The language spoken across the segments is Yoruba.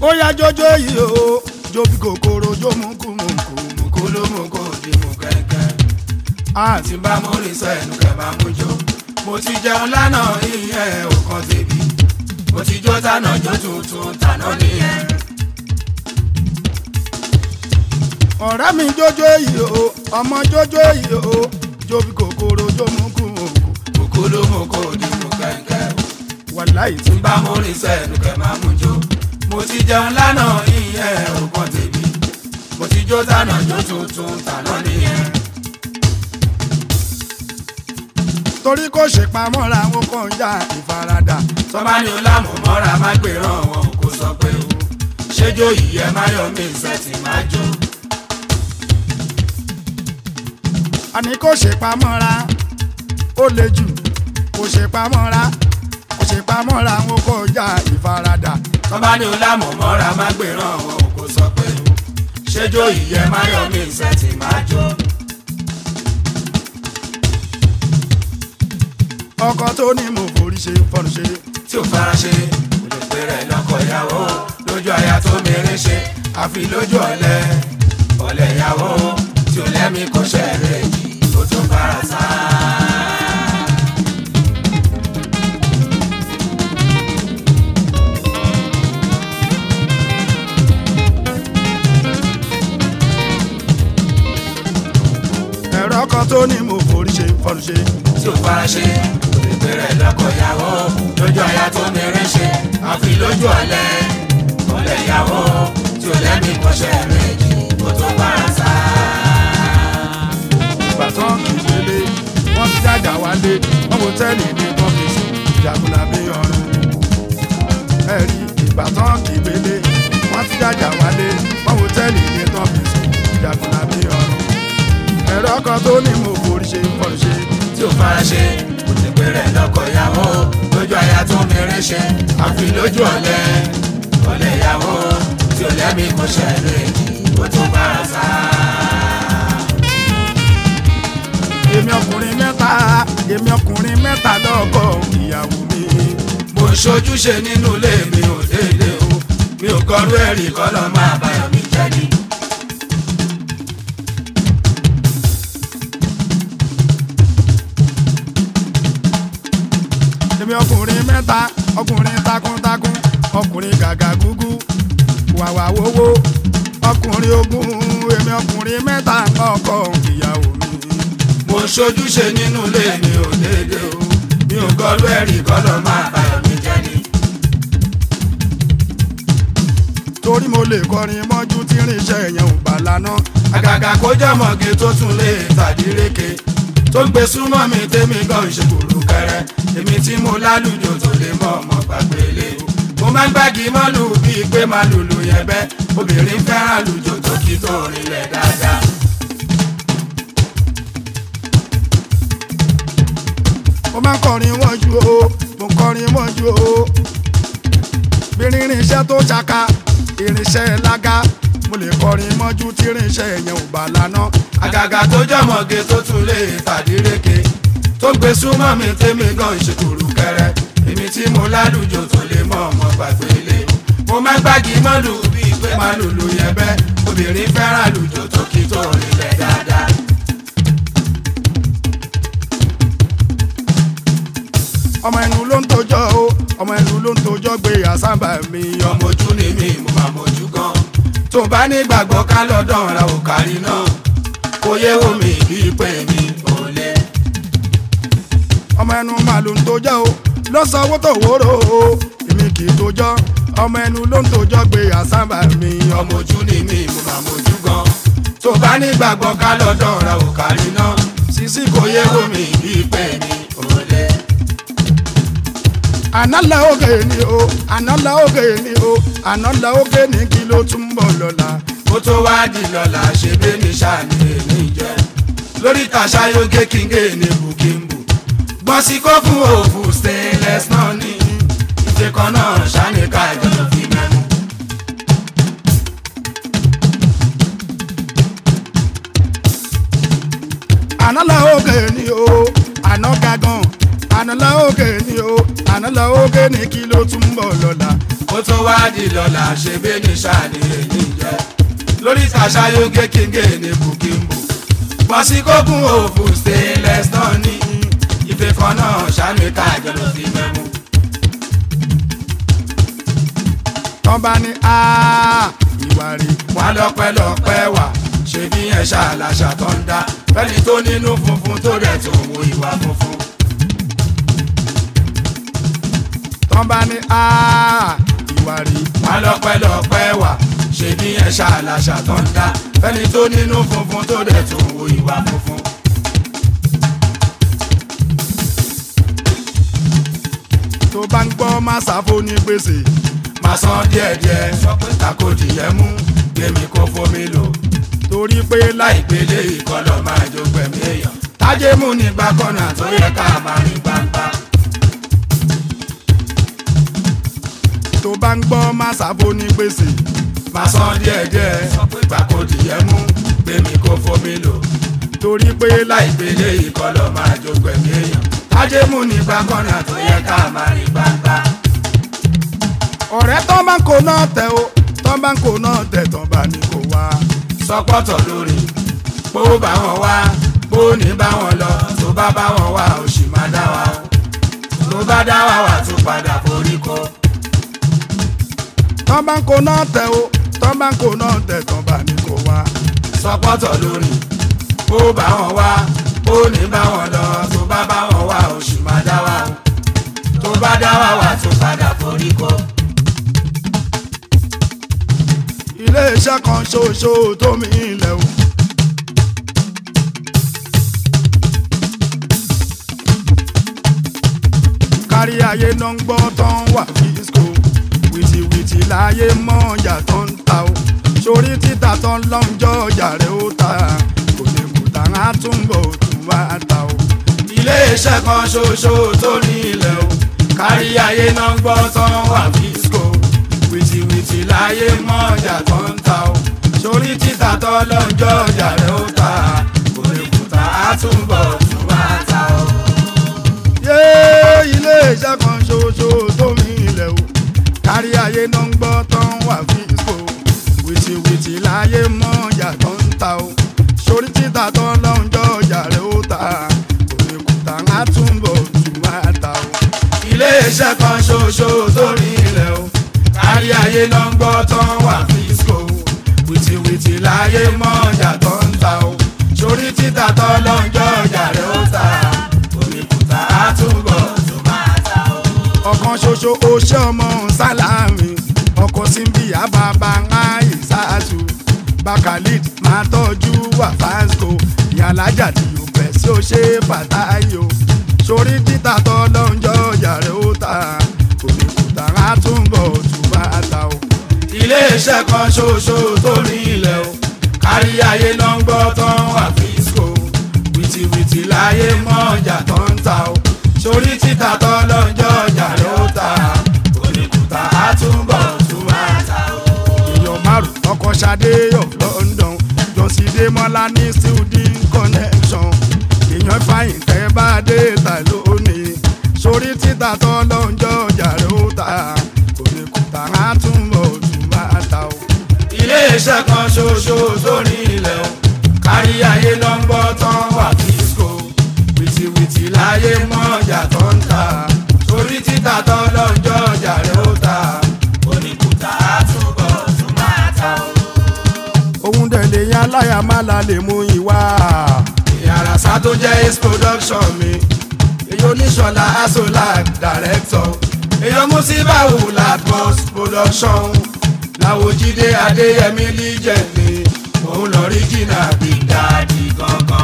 ó yá jójó yìí o jó bí kòkòrò jó mú kú mú kú mú kú ló mú kó di mú kẹ́kẹ́. àti tí bá mú rí sọ ẹnu kẹ máa mú jó mo ti jẹun lánàá ìyẹn òkan tèmi mo ti jó tànà jó tuntun tànà nìyẹn. ọ̀rẹ́ mi jójó yìí o ọmọ jójó yìí o jó bí kòkòrò jó mú kú mú kú kókó ló mú kó di mú kẹ́kẹ́. wàláì tí tí bá mú rí sọ ẹnu kẹ máa mú jó mo ti jẹun lánàá ìyẹn òkan tèmi mo ti jó tànà jó tuntun tànà nìyẹn. torí kò ṣe pamọ́ra wọn kàn ń ya ìfaradà tọ́ba ní olámù mọ́ra má gbèrán wọn kò sọ pé o ṣéjó yìí ẹ má yọ mí ìṣẹ́tì má jó. àní kò ṣe pamọ́ra ó le jù kò ṣe pamọ́ra kò ṣe pamọ́ra wọn kàn ń ya ìfaradà tọ́ba ní olámù mọ́ra má gbèrán wọn kò sọ pé o ṣéjó yìí ẹ má yọ mí ìṣẹ́tì má jó. ọkọ tó ní mo forí ṣe fọnù ṣe tí ò fara ṣe kò lè pè rẹ̀ lọ́kọ ìyàwó lójú aya tó mèrè ṣe àfi lójú ọ̀lẹ ọ̀lẹ ìyàwó tí ò lẹ́mí kò ṣẹ̀rẹ̀ yìí ó tún bára sá. ẹ̀rọ ọkọ tó ní mo forí ṣe fọnù ṣe tí ò fara ṣe kò lè pè rẹ̀ lọ́kọ ìyàwó lójú aya tó mèrè ṣe àfi lójú ọ̀lẹ ọ̀lẹ ìyàwó tí ò lẹ́mí kò ṣẹ̀rẹ̀ yìí ó tún bára sá. ìbátan kì í délé wọ́n ti jájà wálé wọ́n wo tẹ́lẹ̀ ní kọ́fíìsì jagunlabi ọ̀run ẹ̀rí ìbátan kì í délé wọ́n ti jájà wálé wọ́n wo tẹ́lẹ̀ ní kọ́fíìsì jagunlabi ọ̀run ẹ̀rọ ọkọ tó ní mo forí ṣe fọnù ṣe tí ò fara ṣe kò ní pé rẹ̀ lọ́kọ ìyàwó lójú aya tó mèrè ṣe àfi lójú ọ̀lẹ ọ̀lẹ ìyàwó tí ò lẹ́mí kò ṣẹlẹ̀ ó tún bára sá. èmi ọkùnrin mẹ́ta èmi ọkùnrin mẹ́ta lọ́kọ ìyàwó mi mo ń ṣojúṣe nínú ilé mi ò déédé o mi ò kọrú ẹ̀rí kọ́lọ́ máa báyọ̀ mi jẹ́ ni. èmi ọkùnrin mẹ́ta ọkùnrin takuntakun ọkùnrin gàgà gúgú wàwà wowó ọkùnrin ogun èmi ọkùnrin mẹ́ta ọkọ ìyàwó mi. mo ń ṣojúṣe nínú ilé mi ò déédé o mi ò kọrú ẹ̀rí kọ́lọ́ máa báyọ̀ mi jẹ́ ni. torí mo lè kọrin mọ́jú tí irinṣẹ́ yẹn ò bá lana. àgàgà kó jọmọ̀gé tó tún lè tàdíréke tó gbé súnmọ́ mi tèmi gan ìṣèkùrù kẹrẹ èmi tí mo lálùjọ tó lè mọ ọmọ gbàgbélé mo máa ń gbági mọ́lù bíi pé máa lùlù yẹn bẹ́ obìnrin fẹ́ràn lùjọ tó kí tó rinlẹ̀ dáadáa. mo máa ń kọrin mọ́jú o mo ń kọrin mọ́jú o. bí irinṣẹ́ tó ṣaka irinṣẹ́ lága mo lè kọrin mọ́jú tí irinṣẹ́ yẹn ò bá lana. àgàgà tó jọmọ̀gé tó tún lè tàdíréke tó gbé súnmọ́ mi tèmi gan ìṣèkùrù kẹrẹ èmi tí mo lálùjọ tó lè mọ ọmọ gbàgbélé mo máa ń gbági mọ́lù bíi pé máa lùlù yẹn bẹ́ obìnrin fẹ́ràn lùjọ tó kí tó rinlẹ̀ dáadáa. ọmọ ẹnu ló ń tojọ́ o ọmọ ẹnu ló ń tojọ́ gbé àsábà mi ọmọ. ọmọ ojú ni mí mo máa mojú gan tó bá nígbàgbọ́ ká lọ́dọ̀ ra òkàrí náà kò yé omi bíi pé mi ò lè. ọmọ ẹnu máa ló ń tojọ́ o ló sọ owó tó wóró o èmi kì í tojọ́ ọmọ ẹnu ló ń tojọ́ gbé àsábà mi ọmọ. ọmọ ojú ni mí mo máa mojú gan tó bá nígbàgbọ́ ká lọ́dọ̀ ra òkàrí náà sísí kò yé omi bíi pé mi ò lè. àná la oge ni o àná la oge ni o àná la oge ni kí ló tún bọ̀ lọ́la. kó tó wá di lọ́la ṣe bí ní sàní èmi jẹ́ lórí tàṣà yóge kíngé ní bukimbu gbọ́n sí kó fún òfin stainless náà ní ìṣe kan náà ṣáni ká ìjọba fi mẹ́nu. àná la oge ni o àná gagan àná la oge ni o àná la oge ni kí ló tún bọ̀ lọ́la ó tó wá di lọ́la ṣe bí ní sàní èyí jẹ́ lórí tàṣàyógé kíngé ní bukimbu bọ́ sí kókún òfù stainless náà ní ife kan náà sàmì kájọ ló fi mẹ́mú. tán bá ní áá ìwà rí wọn lọ́pẹ́lọpẹ́ wà ṣe bí yẹn ṣàlàṣà tó ń dá fẹ́ni tó nínú funfun tó rẹ̀ tó wo ìwà funfun. tán bá ní áá ìwà rí wọn lọ́pẹ́lọpẹ́ wà ṣe bí yẹn ṣàlàṣà tó ń dá fẹ́ni tó nínú funfun tó rẹ̀ tó wo ìwà funfun. tó bá ń gbọ́ má sáfó ní gbèsè máa san díẹ̀díẹ̀ sọ pé takòdì yẹn mú gbèmí kó fomi lò torí pé láì láìpele ìkọlọ̀ máa jó gbẹ̀mí èèyàn tájé mú nígbà kọ́nà tó yẹ ká máa rí gbangba. tó bá ń gbọ́ má sáfó ní gbèsè máa san díẹ̀díẹ̀ sọ pé takòdì yẹn mú gbèmí kó fomi lò torí pé láì láìpele ìkọlọ̀ máa jó gbẹ̀mí èèyàn tájé mú nígbà kọ́nà tó yẹ ká máa rí gbangba. ọ̀rẹ́ tán bá ń kó náà tẹ̀ o tán bá ń kó náà tẹ̀ tán bá ní kó wá sọpọ́tọ̀ lórí bó bá wọn wá bó ní bá wọn lọ tó bá bá wọn wá ó sì máa dá wa o tó bá dá wa wà tó padà forí kọ. tán bá ń kó náà tẹ̀ o tán bá ń kó náà tẹ̀ tán bá ní kó wá sọpọ́tọ̀ lórí bó bá wọn wá bó ní bá wọn lọ tó bá bá wọn wá ó sì máa dá wa o tó bá dá wa wà tó padà forí kọ. iléeṣẹ́ kan ṣoṣo tó mi ilẹ̀ o. kárí ayé ló ń gbọ́ tán wà fíṣkò wìtìwìtì láyé mọ́ ọjà tó ń ta o sórí títà tán lọ́njọ́ ọjà rẹ̀ ó ta kò lè kú tá a túnbọ̀ tún wá ta o. iléeṣẹ́ kan ṣoṣo tó ní ilẹ̀ o kárí ayé náà ń gbọ́ tán wà fíṣkò wìtìwìtì láyé mọ́ ọjà tó ń ta o sórí títà tó lọ́jọ́ ọjà rẹ̀ ó ta kò lè kùtà á túbọ̀ tún wá ta o. yé iléeṣẹ́ kan ṣoṣo tó mi ilẹ̀ o kárí ayé náà ń gbọ́ tán wà fíṣkò wìtìwìtì láyé mọ́ ọjà tó ń ta o sórí títà tó lọ́njọ́ ọjà rẹ̀ ó ta kò lè kú tá a túnbọ̀ tún wá ta o. iléeṣẹ́ kan ṣoṣo tó ní ilẹ̀ o kárí ayé náà ń gbọ́ tán wà fíṣkò wìtìwìtì láyé mọ́ ọjà tó ń ta o sórí títà tó lọ́jọ́ ọjà rẹ̀ ó ta òmìkúta á túbọ̀ tó máa ta o. ọ̀kan ṣoṣo oṣé ọmọ sálámì ọkọ̀ síbi àbábá àìsàtú bakalid máa tọ́jú wà fásco ìyàlájà tí yóò bẹ̀ sí ó ṣe fàtáyò sórí títà tọ́ lọ́njọ́ ọjà rẹ̀ ó ta òmìkúta á túnbọ̀ tún bá ta o. iléeṣẹ́ kan ṣoṣo tó ní ilẹ̀ o kárí ayé náà ń gbọ́ tán wà fíṣkò wìtìwìtì láyé mọ́ ọjà tó ń ta o sórí títà tó lọ́jọ́ ọjà ló ta òmìkúta á túbọ̀ tún máa ta o. èèyàn márùn ọkọ̀ ṣadé of London jọ̀sídé mọ́lá ní student connection èèyàn fàyìn tẹ́ bá dé ta lónìí sórí títà tó lọ́njọ́ ọjà rẹ̀ ó ta òmìkúta á túnbọ̀ tún bá ta o. iléeṣẹ́ kan ṣoṣo tó ní ilẹ̀ o kárí ayé ló ń gbọ́ tán wà fíṣkò wìtìwìtì láyé mọ́ ọjà tó ń ta sórí títà tó lọ́jọ́ ọjà rẹ̀ ó ta oníkùtà á túbọ̀ tún máa ta o. òun dẹ̀ lè yan aláya má la lè mú ìwà. ìyàrá tó jẹ́ ace production mi èyí oníṣọ̀lá asolak director èyí musibawu latmos production làwòjídé adéyẹmí líjẹ̀mí òun lọ rí jìnnà big daddy gangan.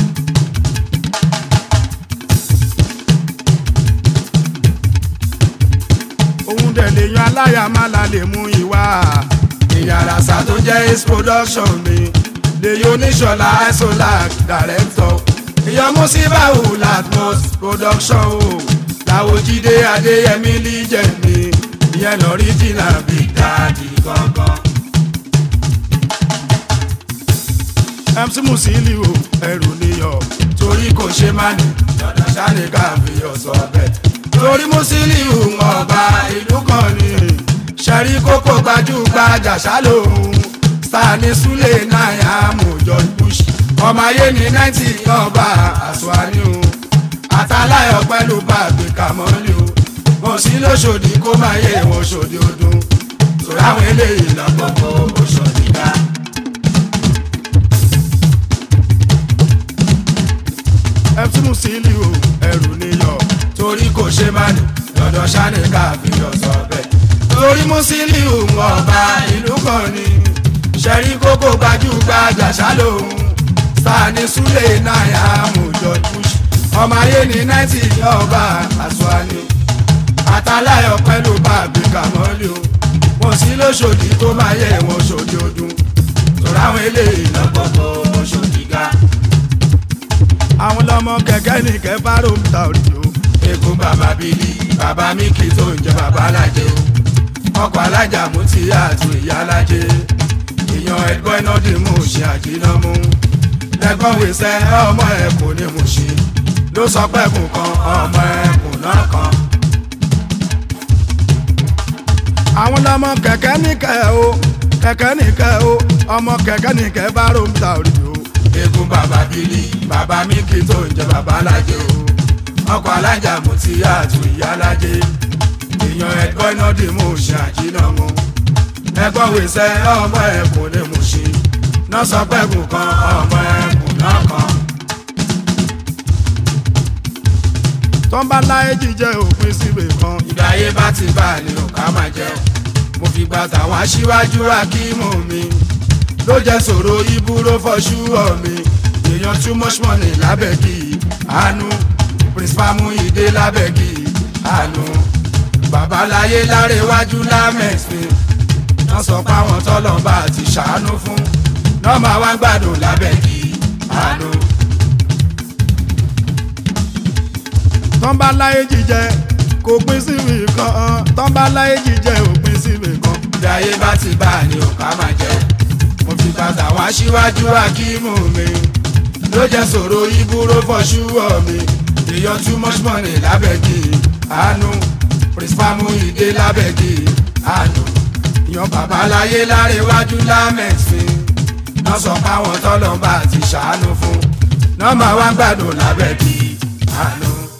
òun dẹ̀ lè yan aláya má la lè mú ìwà. ìyàrá tó jẹ́ ace production mi lèyí oníṣọ̀lá asolak director èyí musibawu latmos production o làwòjídé adéyẹmí líjẹ̀mí ìyẹn lọ rí jìnnà big daddy gangan. MC Musiliu ẹrù níyọ. torí kò ṣe má ní dandan sáré káfí ọ̀sọ̀ bẹ́ẹ̀. torí Musiliu ọba ìlú kan ní ṣẹ̀rí kókó gbajúgbajà ṣálòhùn sani sule náírà mọ̀jọ́ bush ọmọ ayé ní náìtì ọba àṣùwárí o àtàláyọ̀ pẹ̀lú bàbí kàmọ́lì o mo sí lóṣòdì kó máa yé wọn ṣòdì ọdún sọ̀rọ̀ àwọn eléyìí lọ́gbọ̀gbọ̀ òṣòdì ká. fc musiliu ẹrù níyọ torí kò ṣe má ní lọ́dọ̀ sani káfíńdọ̀ sọ bẹ́ẹ̀. torí Musiliu ọba ìlú kan ni ṣẹ̀rí kókó gbajúgbajà ṣálòhùn sani sule náírà mọ̀jọ́ bush ọmọ ayé ní náìtì ọba àṣùwáni àtàláyọ̀ pẹ̀lú bàbí kàmọ́lì o wọ́n sí lóṣòdì tó máa yẹ wọn ṣòdì ọdún tòrọ àwọn eléyìí lọ́gbọ̀gbọ̀ ṣòdì ga. àwọn lọmọ kẹkẹ ní kẹfà ròmùtà òrì o egun bàbá bílí bàbá mi kì í tó ń jẹ bàbá alájẹ o ọkọ̀ alájà mú ti àtò ìyá alájẹ èèyàn ẹ̀gbọ́n iná dì mú ṣe àjìnà mú lẹ́gbọ́n wíṣẹ́ ọmọ ẹ̀kún ní mú ṣe ló sọ pé kù kan ọmọ ẹ̀kún náà kan. àwọn lọmọ kẹkẹ ní kẹ o kẹkẹ ní kẹ o ọmọ kẹkẹ ní kẹfà ròmùtà òrì o egun bàbá bílí bàbá mi kì í tó ń jẹ bàbá alájẹ o ọkọ̀ alájà mú ti àtò ìyá alájẹ èèyàn ẹ̀gbọ́n iná dì mú ṣe àjìnà mú ẹ̀gbọ́n wíṣẹ́ ọmọ ẹ̀kún ní mú ṣe náà sọ pé kù kan ọmọ ẹ̀kún náà kan. tọ́ńbà láyé jíjẹ òpin síbè kan ìgbà ayé bá ti bá a ní òkà máa jẹ mo fi gba tàwọn aṣíwájú akímù mi ló jẹ sòro ibúró fọṣú ọ mi èèyàn too much money lábẹ́gì àánú principal Muyide lábẹ́gì àánú babaláyé lárẹ́wájú lámẹ̀sìn wọ́n sọ pé àwọn tọ́lọ́mbà ti ṣàánú fún náà máa wá gbádùn lábẹ́gì àánú. tọ́ńbà láyé jíjẹ kò pin síbì kan tọ́ńbà láyé jíjẹ òpin síbì kan bí ayé bá ti bá a ní òkà máa jẹ mo fi bàtà wá síwájú akímù mi ló jẹ sòro ibúró fọṣúwọ mi èèyàn too much money lábẹ́gì àánú principal Muyide lábẹ́gì àánú yan babaláyé lárẹ́wájú lámẹ̀sìn náà sọ páwọn tọ́lọ́mbà ti ṣàánú fún náà máa wá gbádùn lábẹ́gì àánú.